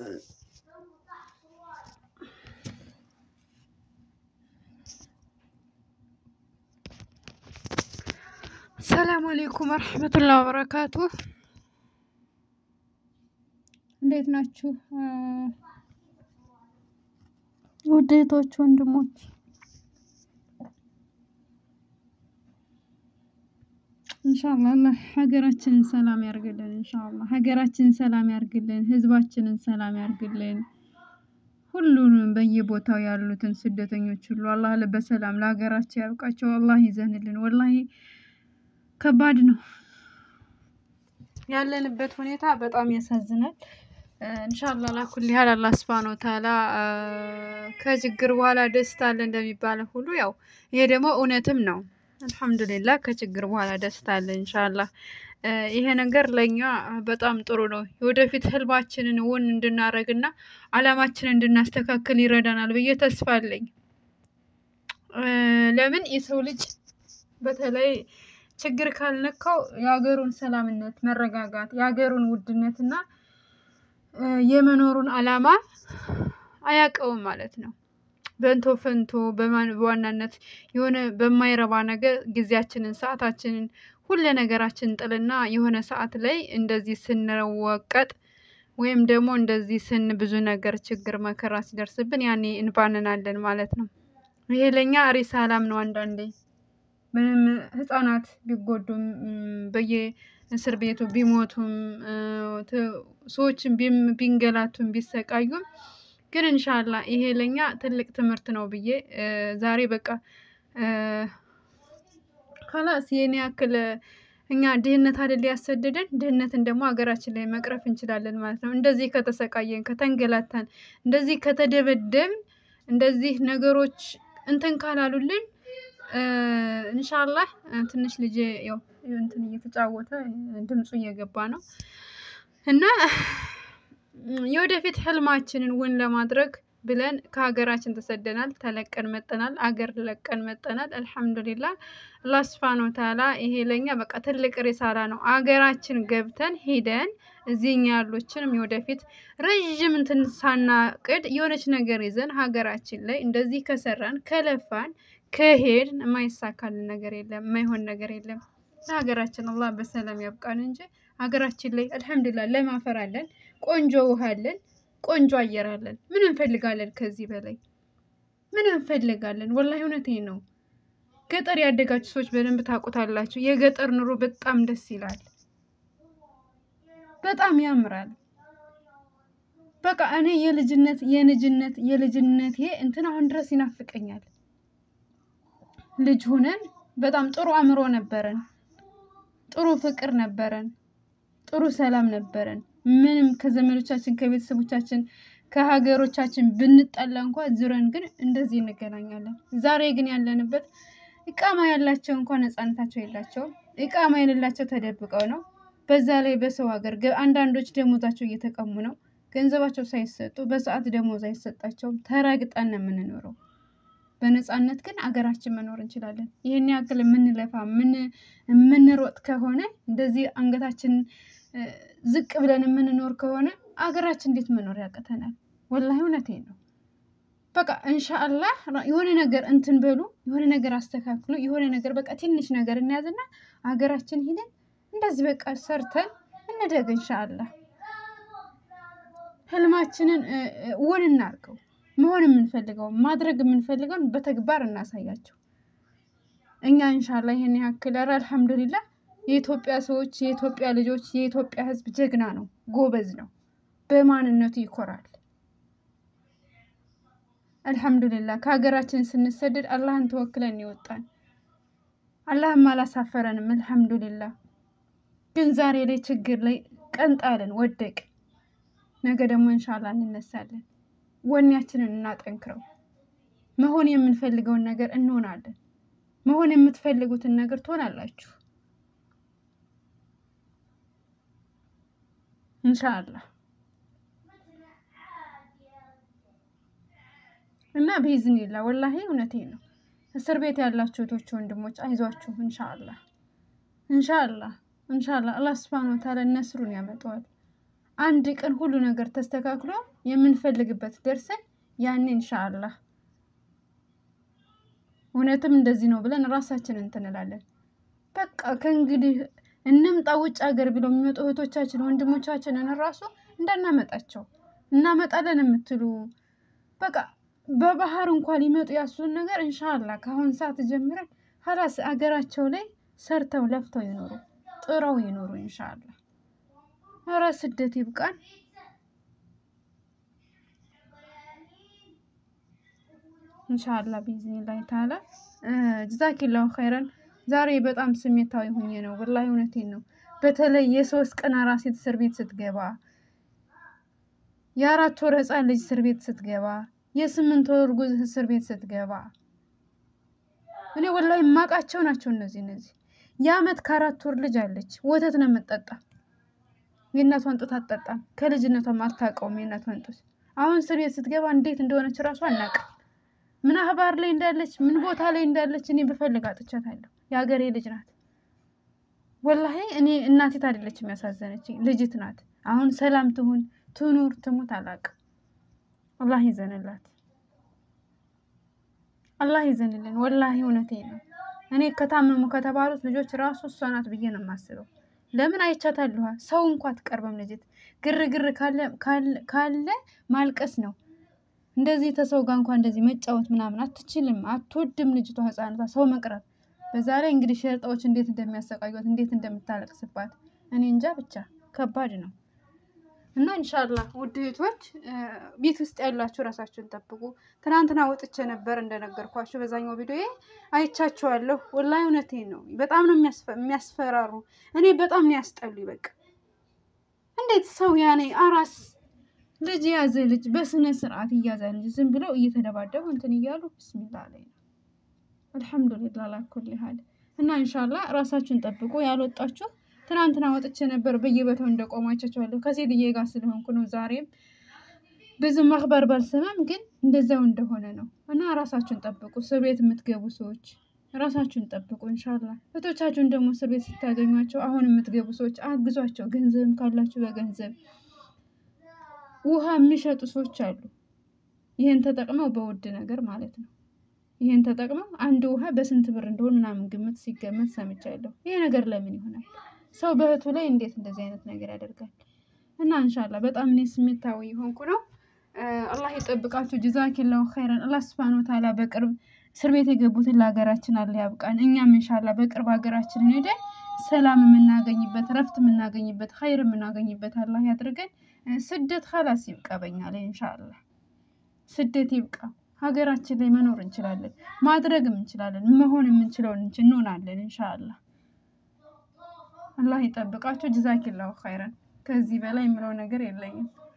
ሰላም አሌይኩም ወረህመቱላህ ወበረካቱ። እንዴት ናችሁ ውድ እህቶች ወንድሞች? ኢንሻአላህ ሀገራችንን ሰላም ያርግልን። ኢንሻአላህ ሀገራችንን ሰላም ያርግልን። ህዝባችንን ሰላም ያርግልን። ሁሉንም በየቦታው ያሉትን ስደተኞች ሁሉ አላህ በሰላም ለሀገራቸው ያብቃቸው። አላህ ይዘንልን። ወላሂ ከባድ ነው ያለንበት ሁኔታ በጣም ያሳዝናል። ኢንሻአላህ ላኩል ያህል አላህ ሱብሃነሁ ወተዓላ ከችግር በኋላ ደስታ አለ እንደሚባለው ሁሉ ያው ይሄ ደግሞ እውነትም ነው። አልሐምዱሊላህ ከችግር በኋላ ደስታ አለ ኢንሻአላህ። ይሄ ነገር ለእኛ በጣም ጥሩ ነው። የወደፊት ህልማችንን እውን እንድናደርግና አላማችንን እንድናስተካክል ይረዳናል ብዬ ተስፋ አለኝ። ለምን የሰው ልጅ በተለይ ችግር ካልነካው የሀገሩን ሰላምነት፣ መረጋጋት፣ የሀገሩን ውድነትና የመኖሩን አላማ አያውቀውም ማለት ነው። በንቶ ፈንቶ በዋናነት የሆነ በማይረባ ነገር ጊዜያችንን፣ ሰዓታችንን፣ ሁለ ነገራችንን ጥልና የሆነ ሰዓት ላይ እንደዚህ ስንወቀጥ ወይም ደግሞ እንደዚህ ስን ብዙ ነገር ችግር መከራ ሲደርስብን ያኔ እንባንናለን ማለት ነው። ይሄ ለእኛ ሪሳላም ነው። አንዳንዴ ምንም ህፃናት ቢጎዱም በየእስር ቤቱ ቢሞቱም ሰዎችን ቢንገላቱም ቢሰቃዩም ግን እንሻላ ይሄ ለእኛ ትልቅ ትምህርት ነው ብዬ ዛሬ በቃ ከላስ የኔ ያክል እኛ ድህነት አይደል ያሰደደን፣ ድህነትን ደግሞ ሀገራችን ላይ መቅረፍ እንችላለን ማለት ነው። እንደዚህ ከተሰቃየን፣ ከተንገላታን፣ እንደዚህ ከተደበደብን፣ እንደዚህ ነገሮች እንትን ካላሉልን እንሻላህ ትንሽ ልጄ ያው እንትን እየተጫወተ ድምፁ እየገባ ነው እና የወደፊት ህልማችንን እውን ለማድረግ ብለን ከሀገራችን ተሰደናል። ተለቀን መጠናል። አገር ለቀን መጠናል። አልሐምዱሊላህ አላህ ሱብሃነሁ ወተዓላ ይሄ ለኛ በቃ ትልቅ ሪሳላ ነው። አገራችን ገብተን ሄደን እዚህኛ ያሉችንም የወደፊት ረዥም እንትን ሳናቅድ የሆነች ነገር ይዘን ሀገራችን ላይ እንደዚህ ከሰራን ከለፋን ከሄድን የማይሳካልን ነገር የለም፣ የማይሆን ነገር የለም። ለሀገራችን አላህ በሰላም ያብቃን እንጂ ሀገራችን ላይ አልሐምዱሊላህ ለም አፈር አለን፣ ቆንጆ ውሃ አለን፣ ቆንጆ አየር አለን። ምን እንፈልጋለን ከዚህ በላይ ምን እንፈልጋለን? ወላሂ እውነቴን ነው። ገጠር ያደጋችሁ ሰዎች በደንብ ታውቁታላችሁ። የገጠር ኑሮ በጣም ደስ ይላል፣ በጣም ያምራል። በቃ እኔ የልጅነት የልጅነት የልጅነት እንትን አሁን ድረስ ይናፍቀኛል። ልጅ ሁነን በጣም ጥሩ አእምሮ ነበረን፣ ጥሩ ፍቅር ነበረን፣ ጥሩ ሰላም ነበረን። ምንም ከዘመዶቻችን ከቤተሰቦቻችን ከሀገሮቻችን ብንጠላ እንኳ ዙረን ግን እንደዚህ እንገናኛለን። ዛሬ ግን ያለንበት እቃማ ያላቸው እንኳን ነፃነታቸው የላቸውም። እቃማ የሌላቸው ተደብቀው ነው። በዛ ላይ በሰው ሀገር አንዳንዶች ደሞዛቸው እየተቀሙ ነው። ገንዘባቸው ሳይሰጡ በሰዓት ደሞዝ አይሰጣቸውም። ተረግጠን ነው የምንኖረው። በነፃነት ግን አገራችን መኖር እንችላለን። ይህን ያክል የምንለፋ የምንሮጥ ከሆነ እንደዚህ አንገታችን ዝቅ ብለን የምንኖር ከሆነ አገራችን እንዴት መኖር ያቅተናል? ወላሂ እውነቴን ነው። በቃ እንሻአላህ የሆነ ነገር እንትን በሉ፣ የሆነ ነገር አስተካክሉ፣ የሆነ ነገር በቃ ትንሽ ነገር እንያዝና አገራችን ሂደን እንደዚህ በቃ ሰርተን እንደግ። እንሻአላህ ህልማችንን እውን እናርገው። መሆን የምንፈልገው ማድረግ የምንፈልገውን በተግባር እናሳያቸው። እኛ እንሻላ ይሄን ያክል ኧረ አልሐምዱሊላህ የኢትዮጵያ ሰዎች፣ የኢትዮጵያ ልጆች፣ የኢትዮጵያ ህዝብ ጀግና ነው፣ ጎበዝ ነው፣ በማንነቱ ይኮራል። አልሐምዱሊላህ ከሀገራችን ስንሰደድ አላህን ተወክለን ይወጣን፣ አላህም አላሳፈረንም። አልሐምዱሊላህ ግን ዛሬ ላይ ችግር ላይ ቀንጣለን፣ ወደቅ። ነገ ደግሞ እንሻላ እንነሳለን። ወኔያችንን እናጠንክረው። መሆን የምንፈልገውን ነገር እንሆናለን። መሆን የምትፈልጉትን ነገር ትሆናላችሁ ኢንሻአላህ። እና ቢዝኒላ ወላሂ እውነቴን ነው። እስር ቤት ያላችሁ እህቶች ወንድሞች አይዟችሁ። ኢንሻአላህ ኢንሻአላህ ኢንሻአላህ አላህ ሱብሃነሁ ወተዓላ ነስሩን ያመጣዋል። አንድ ቀን ሁሉ ነገር ተስተካክሎ የምንፈልግበት ደርሰን ያኔ ኢንሻአላህ እውነትም እንደዚህ ነው ብለን ራሳችን እንትንላለን። በቃ ከእንግዲህ እንምጣ ውጭ ሀገር ብለው የሚመጡ እህቶቻችን ወንድሞቻችንን ራሱ እንዳናመጣቸው እናመጣለን የምትሉ በቃ በባህር እንኳን ሊመጡ ያሱን ነገር እንሻላ ከአሁን ሰዓት ጀምረን ሀላስ አገራቸው ላይ ሰርተው ለፍተው ይኖሩ ጥረው ይኖሩ እንሻላ። ኧረ ስደት ይብቃን። እንሻላ ቢዝኒላህ ተዓላ ጀዛኪላሁ ኸይረን። ዛሬ በጣም ስሜታዊ ሆኜ ነው ወላሂ እውነቴን ነው። በተለይ የሶስት ቀን አራስ ሴት እስር ቤት ስትገባ፣ የአራት ወር ህፃን ልጅ እስር ቤት ስትገባ፣ የስምንት ወር እርጉዝ እስር ቤት ስትገባ እኔ ወላሂ የማውቃቸው ናቸው እነዚህ እነዚህ የአመት ከአራት ወር ልጅ አለች። ወተት ነው የምትጠጣ። የእናቷን ጡት አትጠጣም። ከልጅነቷም አታውቀውም የእናቷን ጡት። አሁን እስር ቤት ስትገባ እንዴት እንደሆነች እራሱ አናውቅም። ምን አህባር ላይ እንዳለች ምን ቦታ ላይ እንዳለች እኔ ብፈልግ አጥቻታለሁ። የሀገሬ ልጅ ናት። ወላሂ እኔ እናቴት አይደለች የሚያሳዘነች ልጅት ናት። አሁን ሰላም ትሁን ትኑር ትሙት አላውቅም። አላህ ይዘንላት፣ አላህ ይዘንልን። ወላሂ እውነቴ ነው። እኔ ከታመሙ ከተባሉት ልጆች ራሱ እሷ ናት ብዬ ነው የማስበው። ለምን አይቻታለሁ። ሰው እንኳ አትቀርበም ልጅት። ግርግር ካለ ማልቀስ ነው እንደዚህ ተሰው ጋር እንኳን እንደዚህ መጫወት ምናምን አትችልም፣ አትወድም ልጅቷ ህፃነቷ ሰው መቅረብ። በዛ ላይ እንግዲህ ሸርጣዎች እንዴት እንደሚያሰቃዩት እንዴት እንደምታለቅስባት እኔ እንጃ ብቻ ከባድ ነው። እና እንሻላ ውድ እህቶች ቤት ውስጥ ያላችሁ ራሳችሁን ጠብቁ። ትናንትና ወጥቼ ነበር እንደነገርኳችሁ በዛኛው ቪዲዮ አይቻችኋለሁ። ወላሂ እውነቴን ነው። በጣም ነው የሚያስፈራሩ። እኔ በጣም ነው ያስጠሉ። በቃ እንዴት ሰው ያኔ አራስ ልጅ የያዘ ልጅ በስነ ስርዓት እያዛል እንጂ ዝም ብለው እየተደባደቡ እንትን እያሉ ብስሚላ ላይ ነው። አልሐምዱሊላ ላኩል ያህል እና እንሻላ ራሳችሁን ጠብቁ። ያልወጣችሁ ትናንትና ወጥቼ ነበር በየቦታው እንደቆማቸዋለሁ ከሴትዬ ጋር ስለሆንኩ ነው። ዛሬም ብዙ መክበር ባልሰማም ግን እንደዛው እንደሆነ ነው እና ራሳችሁን ጠብቁ። እስር ቤት የምትገቡ ሰዎች ራሳችሁን ጠብቁ። እንሻላ እህቶቻችሁን ደግሞ እስር ቤት ስታገኟቸው አሁን የምትገቡ ሰዎች አግዟቸው። ገንዘብም ካላችሁ በገንዘብ ውሃ የሚሸጡ ሰዎች አሉ። ይህን ተጠቅመው በውድ ነገር ማለት ነው። ይህን ተጠቅመው አንድ ውሃ በስንት ብር እንደሆን ምናምን ግምት ሲገመት ሰምቻለሁ። ይሄ ነገር ለምን ይሆናል? ሰው በእህቱ ላይ እንዴት እንደዚህ አይነት ነገር ያደርጋል? እና እንሻላ በጣም እኔ ስሜታዊ የሆንኩ ነው። አላህ ይጠብቃችሁ። ጀዛኪላሁ ኸይረን። አላህ ስብሃነ ወተዓላ በቅርብ እስር ቤት የገቡትን ለሀገራችን አለ ያብቃን። እኛም እንሻላ በቅርብ ሀገራችንን ሄደን ሰላም የምናገኝበት ረፍት የምናገኝበት ኸይር የምናገኝበት አላህ ያድርገን። ስደት ኸላስ ይብቃ፣ በኛ ላይ እንሻላ ስደት ይብቃ። ሀገራችን ላይ መኖር እንችላለን፣ ማድረግም እንችላለን፣ መሆን የምንችለውን እንሆናለን እንሻላ። አላህ ይጠብቃችሁ። ጀዛኪላሁ ኸይረን። ከዚህ በላይ የምለው ነገር የለኝም።